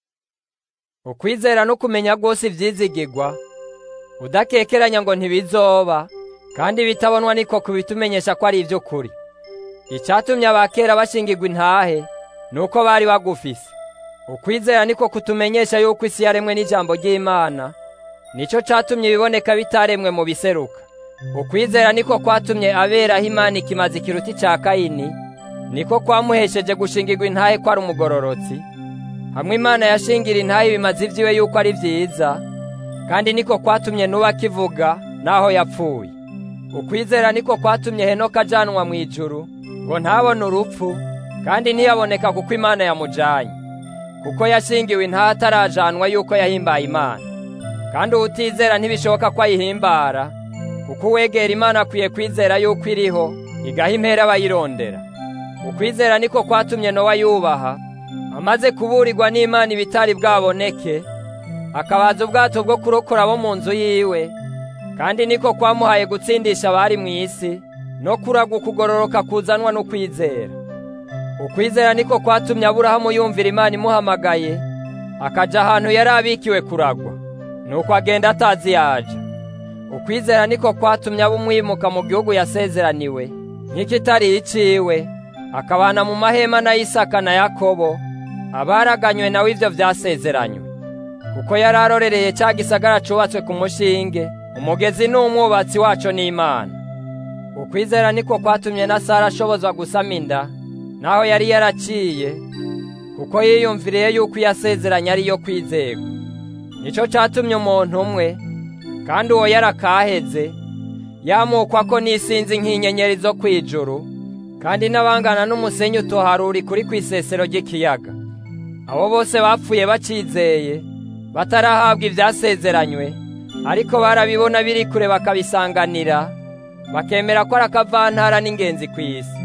ukwizera no kumenya rwose ivyizigirwa udakekeranya ngo ntibizoba kandi bitabonwa niko kubitumenyesha ko ari ivy'ukuri icatumye abakera bashingirwa intahe nuko bari bagufise ukwizera niko kutumenyesha yuko isi yaremwe n'ijambo ry'imana nico catumye ibiboneka bitaremwe mu biseruka ukwizera niko kwatumye aberaho imana ikimazi kiruti ca kayini niko kwamuhesheje gushingirwa intahe ko ari umugororotsi hamwe imana yashingira intahe ibimazi vyiwe yuko ari vyiza kandi niko kwatumye nuba kivuga naho yapfuye ukwizera niko kwatumye henoka ajanwa mu ijuru ngo ntabone urupfu kandi ntiyaboneka kuko imana yamujanye kuko yashingiwe intahe atarajanwa yuko yahimbaye imana kandi uwutizera ntibishoboka ko ayihimbara kuko uwegera imana akwiye kwizera yuko iriho igaha impera abayirondera ukwizera niko kwatumye nowa yubaha amaze kuburirwa n'imana ibitari bwaboneke akabaza ubwato bwo kurokora abo mu nzu yiwe kandi niko kwamuhaye gutsindisha abari mu isi no kuragwa ukugororoka kuzanwa n'ukwizera ukwizera niko kwatumye aburahamu yumvira imana imuhamagaye akaja ahantu yari abikiwe kuragwa nuko agenda atazi yaja ukwizera niko kwatumye aba umwimuka mu gihugu yasezeraniwe nk'ikitari iciwe akabana mu mahema na Isaka na Yakobo abaraganywe nawe ivyo vyasezeranywe kuko yari arorereye cya gisagara cubatswe ku mushinge umugezi n'umwubatsi waco n'Imana ukwizera niko kwatumye na Sara ashobozwa gusama inda naho yari yaraciye kuko yiyumviriye yuko yasezeranye ariyo kwizerwa nico catumye umuntu umwe kandi uwo yarakaheze yamukwa ko n'isinzi nk'inyenyeri zo kwijuru kandi n'abangana n'umusenyi utoharuri kuri kw'isesero ry'ikiyaga abo bose bapfuye bacizeye batarahabwa ivyasezeranywe ariko barabibona biri kure bakabisanganira bakemera ko ari akavantara n'ingenzi ku isi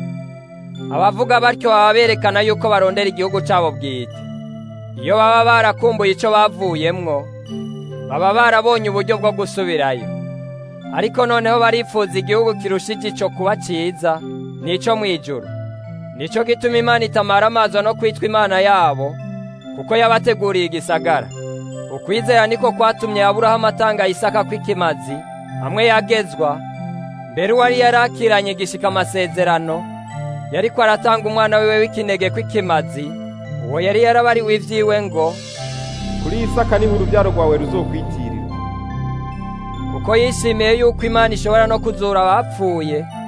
abavuga batyo baba berekana yuko barondera igihugu cabo bwite iyo baba barakumbuye ico bavuyemwo baba barabonye uburyo bwo gusubirayo ariko noneho barifuza igihugu kirushije ico kuba ciza nico mwijuru nico gituma imana itamara amazo no kwitwa imana yabo kuko yabateguriye igisagara ukwizera niko kwatumye aburahamu atanga isaka kw'ikimazi hamwe yagezwa mbere uwari yarakiranye gishika amasezerano yariko aratanga umwana wiwe w'ikinege kw'ikimazi uwo yari yarabariwe ivyiwe ngo kuri isaka niho urubyaro rwawe ruzokwitirira kuko yishimiye yuko imana ishobora no kuzura abapfuye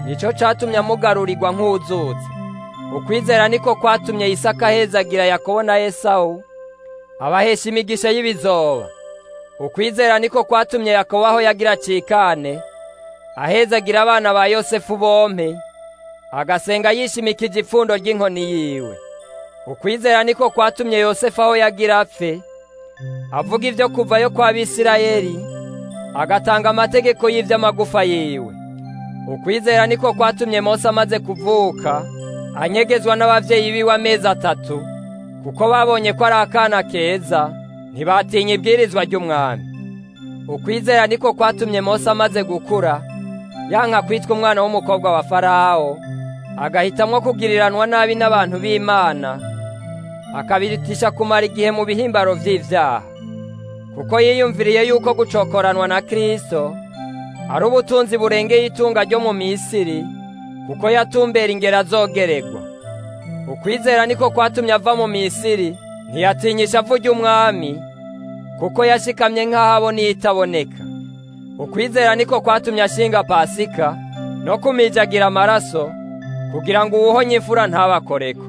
nico catumye amugarurirwa nk'uzutse ukwizera niko kwatumye isaka ahezagira yakobo na esawu abahesha imigisha y'ibizoba ukwizera niko kwatumye yakobo aho yagira cikane ahezagira abana ba yosefu bompe agasenga yishimikije ipfundo ry'inkoni yiwe ukwizera niko kwatumye yosefu aho yagira apfe avuga ibyo kuvayo kwa bisirayeli agatanga amategeko y'ivy'amagufa yiwe ukwizera niko kwatumye mose amaze kuvuka anyegezwa n'abavyeyi biwe amezi atatu kuko babonye ko ari akana keza ntibatinya ibwirizwa ry'umwami ukwizera niko kwatumye mose amaze gukura yanka kwitwa umwana w'umukobwa wa farawo agahitamwo kugiriranwa nabi n'abantu b'imana akabirutisha kumara igihe mu bihimbaro vy'ivyaha kuko yiyumviriye yuko gucokoranwa na kristo ari ubutunzi burengeye itunga ryo mu misiri kuko yatumbera ingero azogeregwa ukwizera niko kwatumye ava mu misiri ntiyatinyisha avu ry'umwami kuko yashikamye nk'aho abona itaboneka ukwizera niko kwatumye ashinga pasika no kumijagira amaraso kugira ngo uwuhonye imfura ntabakoreko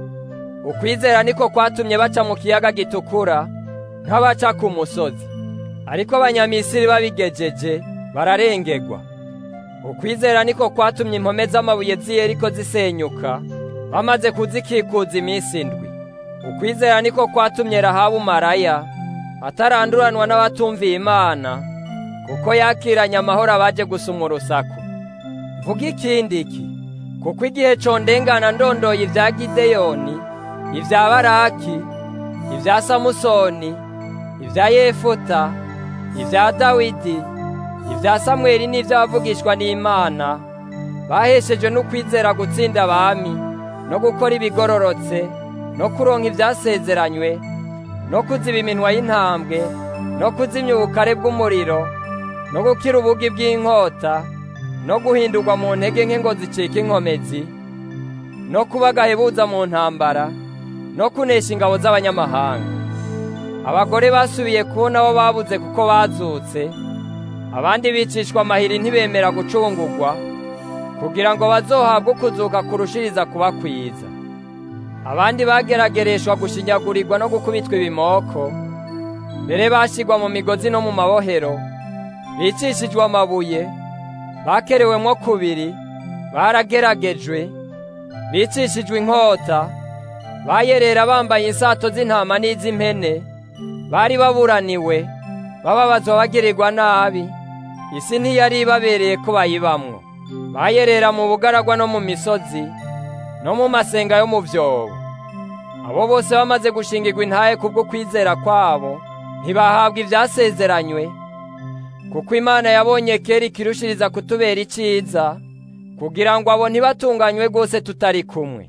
ukwizera niko kwatumye baca mu kiyaga gitukura nk'abaca ku musozi ariko abanyamisiri babigejeje bararengegwa ukwizera niko kwatumye impome z'amabuye z'iyeriko zisenyuka bamaze kuzikikuza iminsi indwi ukwizera niko kwatumye rahabu maraya ataranduranwa n'abatumviye imana kuko yakiranye amahoro abaje gusumwa urusaku mvuga ikindi iki kuko igihe condengana ndondoye ibya gideyoni ibya baraki ibya samusoni ibya yefuta ibya dawidi ibya samweli n'iby'abavugishwa n'imana baheshejwe n'ukwizera gutsinda abami no gukora ibigororotse no kuronka ibyasezeranywe no kuziba iminwa y'intambwe no kuzimya ubukare bw'umuriro no gukira ubugi bw'inkota no guhindurwa mu ntege nke ngo zicike inkomezi no kuba agahebuza mu ntambara no kunesha ingabo z'abanyamahanga abagore basubiye kubona abo babuze kuko bazutse abandi bicishwa amahiri ntibemera gucungurwa kugira ngo bazohabwe ukuzuka kurushiriza kubakwiza abandi bageragereshwa gushinyagurirwa no gukubitwa ibimoko mbere bashyirwa mu migozi no mu mabohero bicishijwe amabuye bakerewemwo kubiri barageragejwe bicishijwe inkota bayerera bambaye insato z'intama n'iz'impene bari baburaniwe bababazwa bagirirwa nabi isi ntiyari ibabereye ko bayibamwo bayerera mu bugaragwa no mu misozi no mu masenga yo mu vyobo abo bose bamaze gushingirwa intahe kubwo kwizera kwabo ntibahabwa ivyasezeranywe kuko imana yabonye kera ikirushiriza kutubera iciza kugira ngo abo ntibatunganywe rwose tutari kumwe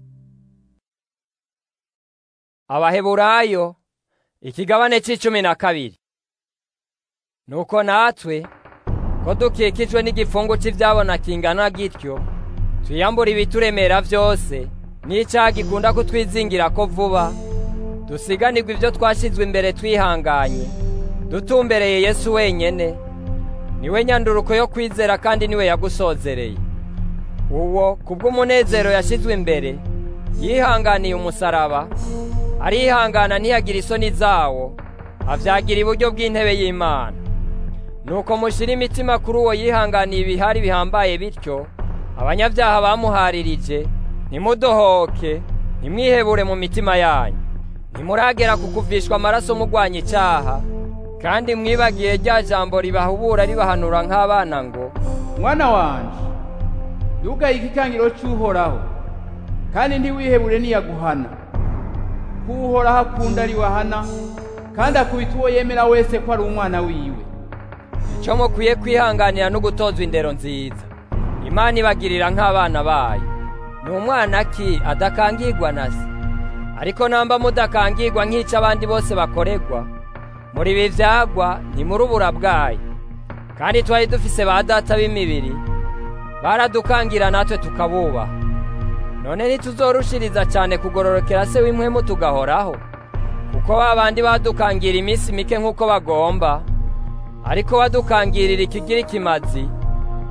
abaheburayo ikigabane c'icumi na kabiri nuko natwe ko dukikijwe n'igifungu cy'ibyabona kingana gityo twiyambura ibituremera byose n'icyaha gikunda kutwizingira ko vuba dusiganirwa ibyo twashyizwe imbere twihanganye dutumbereye yesu wenyine niwe nyanduruko yo kwizera kandi niwe yagusozereye uwo kubw'umunezero yashyizwe imbere yihanganiye umusaraba arihangana ntiyagira isoni zawo avyagira iburyo bw'intebe y'imana nuko mushyire imitima kuri uwo yihanganiye ibihari bihambaye bityo abanyabyaha bamuharirije ntimudohoke ntimwihebure mu mitima yanyu ntimuragera ku kuvishwa amaraso mugwanya icyaha kandi mwibagiye rya jambo ribahubura ribahanura nk'abana ngo mwana wanje ntugaye ikikangiro cy'uhoraho kandi ntiwihebure niyaguhana kuwuhoraho akunda ari wahana kandi akubita uwo yemera wese ko ari umwana wiwe icyo mukwiye kwihanganira no gutozwa indero nziza imana ibagirira nk'abana bayo ni umwana ki adakangirwa na se ariko namba mudakangirwa nk'icyo abandi bose bakorerwa muri ibi byagwa ntimurubura bwayo kandi twari dufise ba data b'imibiri baradukangira natwe tukabubaha none ntituzorushiriza cyane kugororokera se w'impwemu tugahoraho kuko ba bandi badukangira iminsi mike nk'uko bagomba ariko badukangirira ikigira ikimazi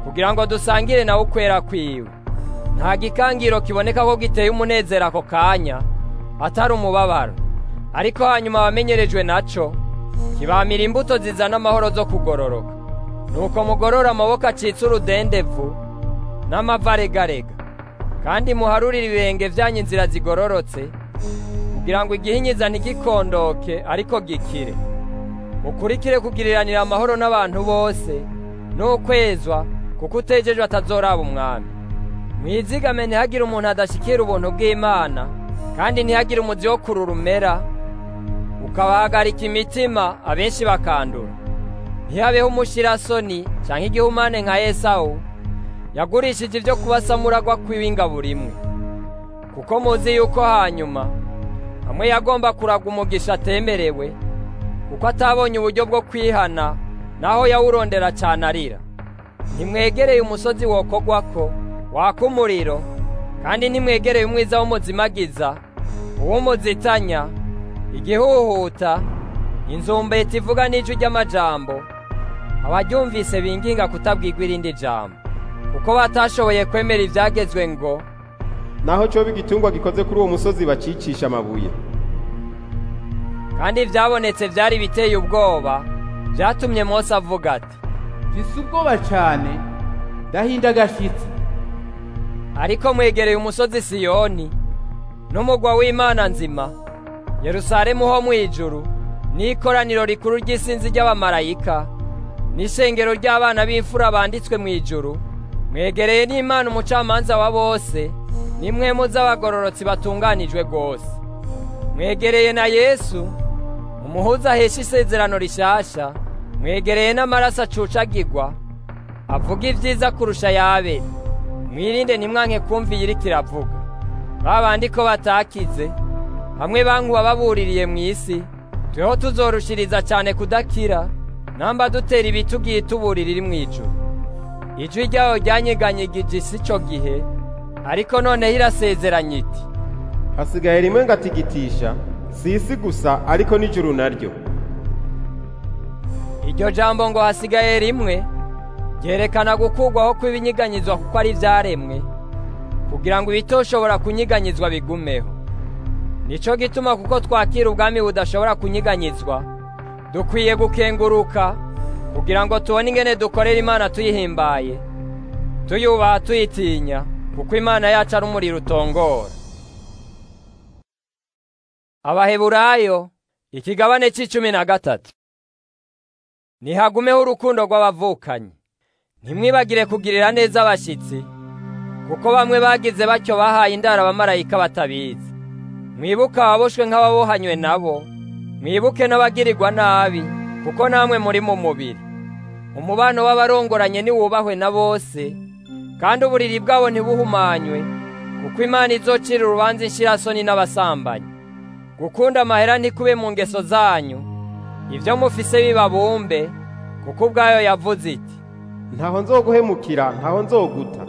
kugira ngo dusangire nawe ukwera kwiwe nta gikangiro kiboneka ko giteye umunezero ako kanya atari umubabaro ariko hanyuma abamenyerejwe naco kibamira imbuto zizana amahoro zo kugororoka nuko mugorora amaboko acitse urudendevu n'amava aregarega kandi muharurire ibirenge vyanyu inzira zigororotse kugira ngo igihinyiza ntigikondoke ariko gikire mukurikire kugiriranira amahoro n'abantu bose n'ukwezwa kuko utejejwe atazoraba umwami mwizigame ntihagire umuntu adashyikira ubuntu bw'imana kandi ntihagire umuzi wo kururumera ukabahagarika imitima abenshi bakandura ntihabeho umushirasoni cyangwa igihumane nka esawu yagurishije ibyo kubasamuragwa kw'ibingaburo imwe kuko muzi yuko hanyuma hamwe yagomba kuraga umugisha atemerewe kuko atabonye uburyo bwo kwihana naho yawurondera cyane arira ntimwegereye umusozi wokogwako waka umuriro kandi ntimwegereye umwiza w'umuzimagiza uw'umuzitanya igihuhuta inzumbeti ivuga n'ijwi ry'amajambo abaryumvise binginga kutabwirwa irindi jambo kuko batashoboye kwemera ibyagezwe ngo naho cyoba igitungwa gikoze kuri uwo musozi bacicisha amabuye kandi ibyabonetse byari biteye ubwoba byatumye Mose avuga ati mfise ubwoba cane ndahinda agashitsi ariko mwegereye umusozi siyoni n'umugwa w'imana nzima yerusalemu ho mu ijuru n'ikoraniro rikuru ry'isinzi ry'abamarayika n'ishengero ry'abana b'imfura banditswe mu ijuru mwegereye n'imana umucamanza wa bose n'imwemu z'abagororotsi batunganijwe rwose mwegereye na yesu umuhuza ahesha isezerano rishasha mwegereye n'amaraso acucagirwa avuga ibyiza kurusha yabere mwirinde ntimwanke kumva iyi iriko iravuga babandi ko batakize hamwe bankuba babuririye mu isi tweho tuzorushiriza cyane kudakira namba dutera ibiti ugiye tuburira iri mu ijuru ijwi ryayo ryanyeganyegije isi ico gihe ariko noneho irasezeranye iti hasigaye rimwe ngatigitisha si isi gusa ariko n'ijuru naryo iryo jambo ngo hasigaye rimwe ryerekana gukurwaho kw'ibinyiganyizwa kuko ari ibyaremwe kugira ngo ibitoshobora kunyiganyizwa bigumeho nico gituma kuko twakira ubwami budashobora kunyiganyizwa dukwiye gukenguruka kugira ngo tubone ingene dukorera imana tuyihimbaye tuyubaha tuyitinya kuko imana yacu ari umuriro utongora abaheburayo ikigabane c'icumi na gatatu nihagumeho urukundo rw'abavukanyi ntimwibagire kugirira neza abashyitsi kuko bamwe bagize batyo bahaye indaro abamarayika batabizi mwibuke ababoshwe nk'ababohanywe nabo mwibuke n'abagirirwa nabi kuko namwe muri mu mubiri umubano w'abarongoranye niwubahwe na bose kandi uburiri bwabo ntibuhumanywe kuko imana izocira urubanza inshirasoni n'abasambanyi gukunda amahera ntikube mu ngeso zanyu ibyo mufise bibabumbe kuko ubwayo yavuze iti ntaho nzoguhemukira ntaho nzoguta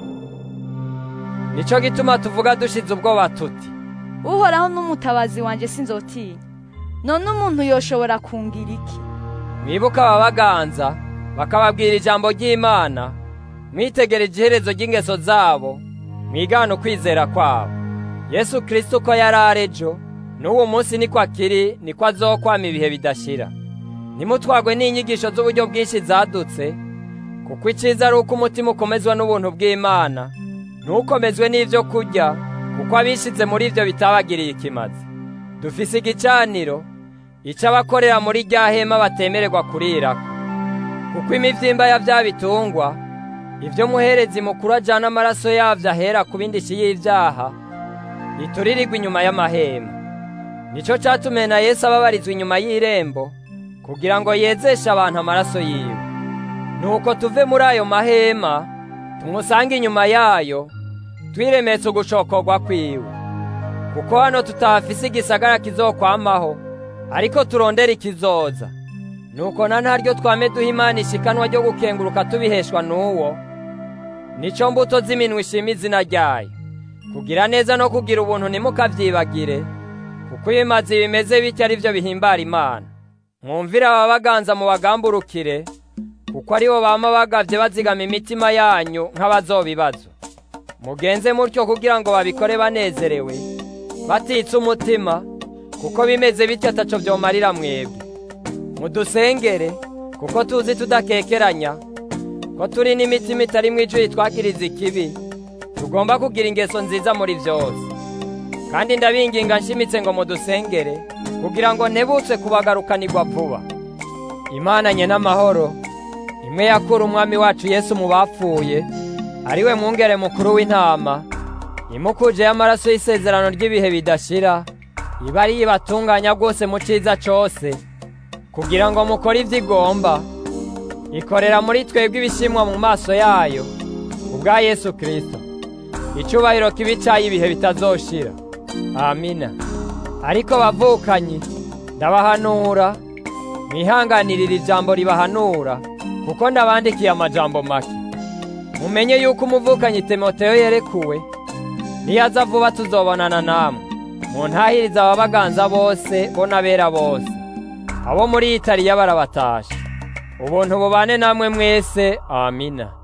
nico gituma tuvuga dushize ubwoba tuti uhoraho n'umutabazi wanjye sinzotinya none umuntu yoshobora kungira iki mwibuke ababaganza bakababwira ijambo ry'imana mwitegereje iherezo ry'ingeso zabo mwigana ukwizera kwabo yesu kirisito uko yari arejo n'uwo munsi niko akiri niko azokwama ibihe bidashira ntimutwagwe n'inyigisho z'uburyo bwinshi zadutse kuko icyiza ari uko umutima ukomezwa n'ubuntu bw'imana ntukomezwe n'ibyo kurya kuko abishyize muri ibyo bitabagiriye ikimazi dufise igicaniro icyo abakorera muri rya hema batemererwa kurirako kuko imibyimba ya bya bitungwa ibyo muherezi mukuru ajyana amaraso yabyo ahera ku bindishyi y'ibyaha ituririrwa inyuma y'amahema nicyo cyatumye na Yesu ababarizwa inyuma y'irembo kugira ngo yezeshe abantu amaraso yiwe nuko tuve muri ayo mahema tumusange inyuma yayo twiremetse ugushokorwa kwiwe kuko hano tutahafise igisagara kizokwamaho ariko turondera ikizoza nuko na ntaryo twame duha imana ishikanwa ryo gukenguruka tubiheshwa n'uwo nico mbuto z'iminwa ishima izina ryayo kugira neza no kugira ubuntu ntimukavyibagire kuko ibimazi bimeze bityo ari byo bihimbara imana mwumvire ababaganza mu bagamburukire kuko aribo bama bagavye bazigama imitima yanyu nk'abazobibazwa mugenze mutyo kugira ngo babikore banezerewe batitse umutima kuko bimeze bityo ataco vyomarira mwebwe mudusengere kuko tuzi tudakekeranya ko turi n'imitima itarimwo ijwi twakiriza ikibi tugomba kugira ingeso nziza muri vyose kandi ndabinginga nshimitse ngo mudusengere kugira ngo ntebutse kubagarukanirwa vuba imana nye n'amahoro imwe yakura umwami wacu yesu mu bapfuye ariwe mwungere mukuru w'intama imukuje y'amaraso y'isezerano ry'ibihe bidashira iba ari ibatunganya rwose mu ciza cose kugira ngo mukore ivyo igomba ikorera muri twebwe ibishimwa mu maso yayo ubwa yesu kristo icubahiro kibi cayo ibihe bitazoshira amina ariko bavukanyi ndabahanura mwihanganirira ijambo ribahanura kuko ndabandikiye amajambo make mumenye yuko umuvukanyi timoteyo yerekuwe niyaza vuba tuzobonana namwe muntahiriza ababaganza bose bo n'abera bose abo muri italiya barabatasha ubuntu bubane namwe mwese amina